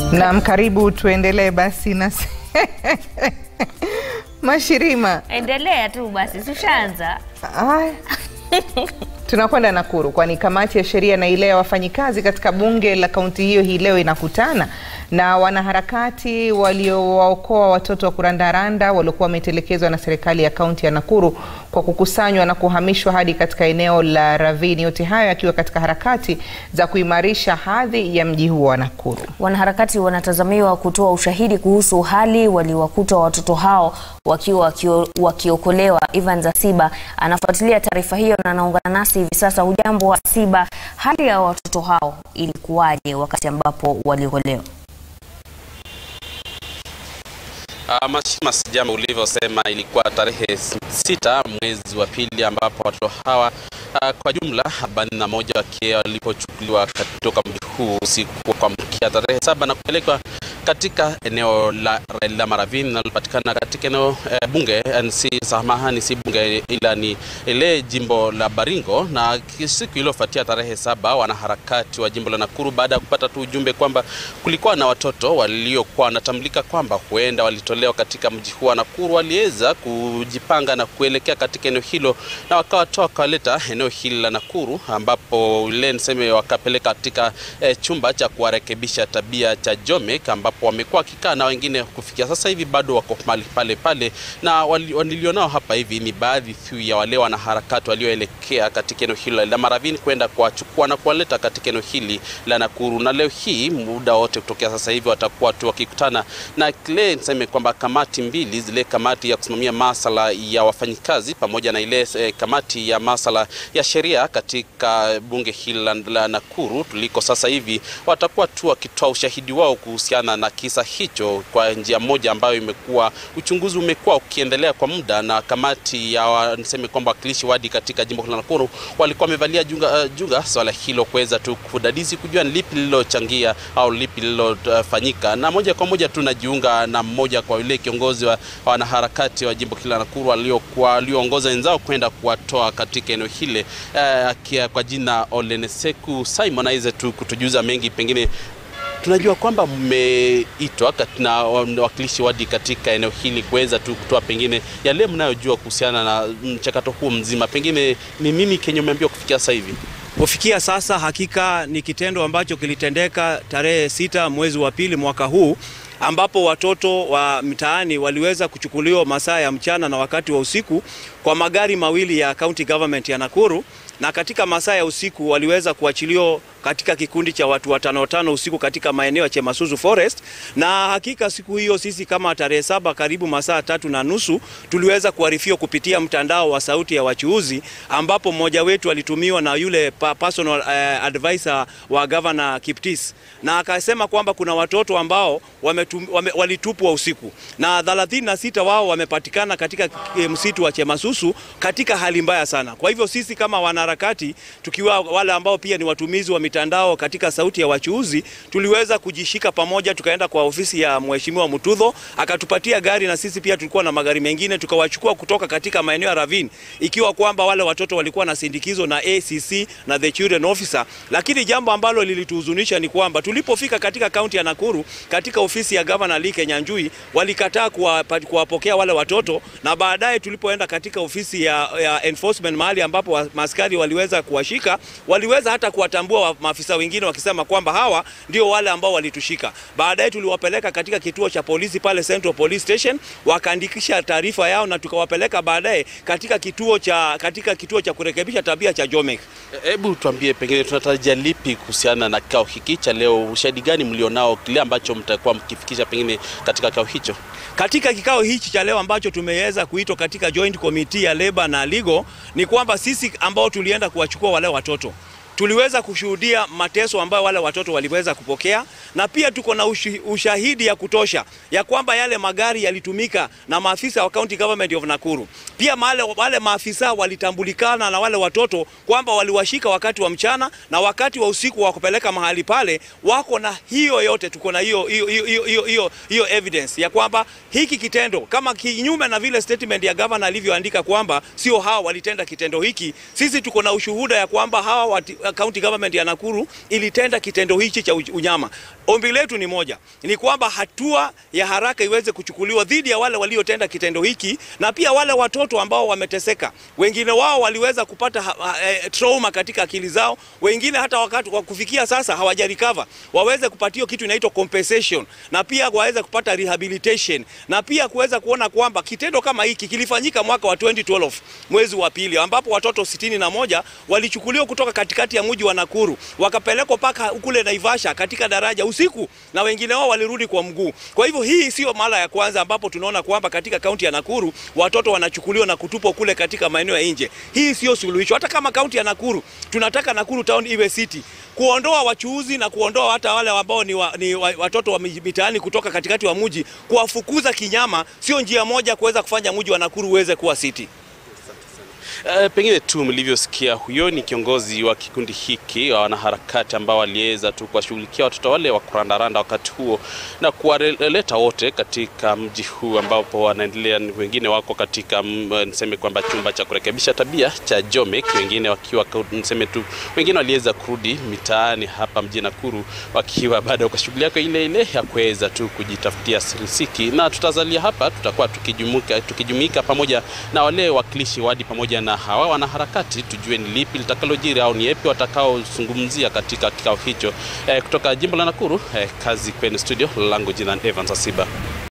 Naam, karibu tuendelee basi na Mashirima. Endelea tu basi, tushaanza. Aya. Tunakwenda Nakuru kwani kamati ya sheria na ile ya wafanyikazi katika bunge la kaunti hiyo hii leo inakutana na wanaharakati waliowaokoa watoto wa kurandaranda waliokuwa wametelekezwa na serikali ya kaunti ya Nakuru kwa kukusanywa na kuhamishwa hadi katika eneo la Ravini. Yote hayo yakiwa katika harakati za kuimarisha hadhi ya mji huo wa Nakuru. Wanaharakati wanatazamiwa kutoa ushahidi kuhusu hali waliwakuta watoto hao wakiwa wakio, wakiokolewa. Ivan Zasiba anafuatilia taarifa hiyo na anaungana nasi hivi sasa. Hujambo wa Siba, hali ya watoto hao ilikuwaje wakati ambapo waliokolewa? Uh, Mashima, sijama ulivyosema, ilikuwa tarehe sita mwezi wa pili ambapo watoto hawa uh, kwa jumla arobaini na moja wakiwa walipochukuliwa kutoka mji huu usiku wa kuamkia tarehe saba na kupelekwa katika eneo la, la Maravini linalopatikana katika eneo eh, bunge si samahani, si bunge ila ni ile jimbo la Baringo. Na siku iliyofuatia tarehe saba, wanaharakati wa jimbo la Nakuru baada ya kupata tu ujumbe kwamba kulikuwa na watoto waliokuwa wanatambulika kwamba huenda walitolewa katika mji huu wa Nakuru, waliweza kujipanga na kuelekea katika eneo hilo na wakawatoa wakawaleta eneo hili la Nakuru, ambapo ile niseme wakapeleka katika eh, chumba cha kuwarekebisha tabia cha Jomek ambapo wamekuwa wakikaa na wengine kufikia sasa hivi bado wako mahali pale pale, na walilionao hapa hivi ni baadhi tu ya wale wanaharakati walioelekea katika eneo hilo la Maravini kwenda kuwachukua na kuwaleta katika eneo hili la Nakuru. Na leo hii muda wote kutokea sasa hivi watakuwa tu wakikutana na kile niseme kwamba kamati mbili, zile kamati ya kusimamia masala ya wafanyikazi pamoja na ile eh, kamati ya masala ya sheria katika bunge hili la, la Nakuru tuliko sasa hivi, watakuwa tu wakitoa ushahidi wao kuhusiana na kisa hicho kwa njia moja ambayo imekuwa uchunguzi umekuwa ukiendelea kwa muda, na kamati ya niseme kwamba wakilishi wadi katika jimbo la Nakuru walikuwa wamevalia junga, uh, junga swala hilo kuweza tu kudadisi kujua ni lipi lililochangia au lipi lililofanyika, na moja kwa moja tunajiunga na mmoja kwa yule kiongozi wa wanaharakati wa jimbo la Nakuru waliokuwa walioongoza wenzao kwenda kuwatoa katika eneo hile uh, kwa jina Oleneseku Simon aweze tu kutujuza mengi pengine tunajua kwamba mmeitwa na wakilishi wadi katika eneo hili kuweza tu kutoa pengine yale mnayojua kuhusiana na mchakato huu mzima, pengine ni nini kenye umeambiwa kufikia sasa hivi? Kufikia sasa, hakika ni kitendo ambacho kilitendeka tarehe sita mwezi wa pili mwaka huu ambapo watoto wa mtaani waliweza kuchukuliwa masaa ya mchana na wakati wa usiku kwa magari mawili ya county government ya Nakuru, na katika masaa ya usiku waliweza kuachiliwa katika kikundi cha watu watano watano usiku katika maeneo ya Chemasuzu Forest. Na hakika siku hiyo sisi kama tarehe saba, karibu masaa tatu na nusu, tuliweza kuarifiwa kupitia mtandao wa sauti ya wachuuzi, ambapo mmoja wetu alitumiwa na yule personal uh, advisor wa governor Kiptis, na akasema kwamba kuna watoto ambao wametum, wame, walitupwa usiku na 36 wao wamepatikana katika msitu wa Chemasusu katika hali mbaya sana. Kwa hivyo sisi kama wanaharakati tukiwa wale ambao pia ni watumizi wa mitandao katika sauti ya wachuuzi tuliweza kujishika pamoja, tukaenda kwa ofisi ya mheshimiwa Mutudho akatupatia gari, na sisi pia tulikuwa na magari mengine, tukawachukua kutoka katika maeneo ya Ravine, ikiwa kwamba wale watoto walikuwa na sindikizo na ACC na the children officer. Lakini jambo ambalo lilituhuzunisha ni kwamba tulipofika katika kaunti ya Nakuru, katika ofisi ya governor Lee Kenyanjui, walikataa kuwapokea wale watoto, na baadaye tulipoenda katika ofisi ya, ya enforcement mahali ambapo maaskari waliweza kuwashika, waliweza hata kuwatambua maafisa wengine wakisema kwamba hawa ndio wale ambao walitushika. Baadaye tuliwapeleka katika kituo cha polisi pale Central Police Station, wakaandikisha taarifa yao na tukawapeleka baadaye katika kituo cha katika kituo cha kurekebisha tabia cha Jomek. Hebu tuambie, pengine tunatarajia lipi kuhusiana na kikao hiki cha leo? Ushahidi gani mlionao, kile ambacho mtakuwa mkifikisha pengine katika kikao hicho? Katika kikao hichi cha leo ambacho tumeweza kuitwa katika joint committee ya Labour na Legal ni kwamba sisi ambao tulienda kuwachukua wale watoto tuliweza kushuhudia mateso ambayo wale watoto waliweza kupokea, na pia tuko na ushahidi ya kutosha ya kwamba yale magari yalitumika na maafisa wa County Government of Nakuru. Pia wale, wale maafisa walitambulikana na wale watoto kwamba waliwashika wakati wa mchana na wakati wa usiku wa kupeleka mahali pale, wako na hiyo yote, tuko na hiyo hiyo hiyo hiyo hiyo evidence ya kwamba hiki kitendo kama kinyume na vile statement ya governor alivyoandika kwamba sio hawa walitenda kitendo hiki, sisi tuko na ushuhuda ya kwamba hawa wati, county government ya Nakuru ilitenda kitendo hichi cha unyama. Ombi letu ni moja, ni kwamba hatua ya haraka iweze kuchukuliwa dhidi ya wale waliotenda kitendo hiki na pia wale watoto ambao wameteseka. Wengine wao waliweza kupata ha, ha, eh, trauma katika akili zao, wengine hata wakati wa kufikia sasa hawajarecover, waweze kupatiwa kitu inaitwa compensation na pia waweze kupata rehabilitation na pia kuweza kuona kwamba kitendo kama hiki kilifanyika mwaka wa 2012 mwezi wa pili, ambapo watoto sitini na moja walichukuliwa kutoka katikati ya mji wa Nakuru wakapelekwa mpaka kule Naivasha katika daraja usiku, na wengine wao walirudi kwa mguu. Kwa hivyo hii sio mara ya kwanza ambapo tunaona kwamba katika kaunti ya Nakuru watoto wanachukuliwa na kutupwa kule katika maeneo ya nje. Hii sio suluhisho. Hata kama kaunti ya Nakuru tunataka Nakuru town iwe city, kuondoa wachuuzi na kuondoa hata wale ambao ni, wa, ni wa, watoto wa mitaani kutoka katikati wa mji, kuwafukuza kinyama, sio njia moja kuweza kufanya mji wa Nakuru uweze kuwa city. Uh, pengine tu mlivyosikia, huyo ni kiongozi wa kikundi hiki wa wanaharakati ambao waliweza tu kuwashughulikia watoto wale wa kurandaranda wakati huo na kuwaleta wote katika mji huu ambapo wanaendelea, wengine wako katika niseme kwamba chumba cha kurekebisha tabia cha Jomek, wengine wakiwa niseme tu, wengine waliweza kurudi mitaani hapa mjini Nakuru wakiwa bado kwa shughuli yako ile ile ya kuweza tu kujitafutia riziki, na tutazalia hapa, tutakuwa tukijumuika tukijumuika pamoja na wale wakilishi wadi pamoja na hawa wanaharakati tujue ni lipi litakalojiri au ni yepi watakaozungumzia katika kikao hicho. Eh, kutoka jimbo la Nakuru eh, kazi kwenye studio langu, jina Evans Asiba.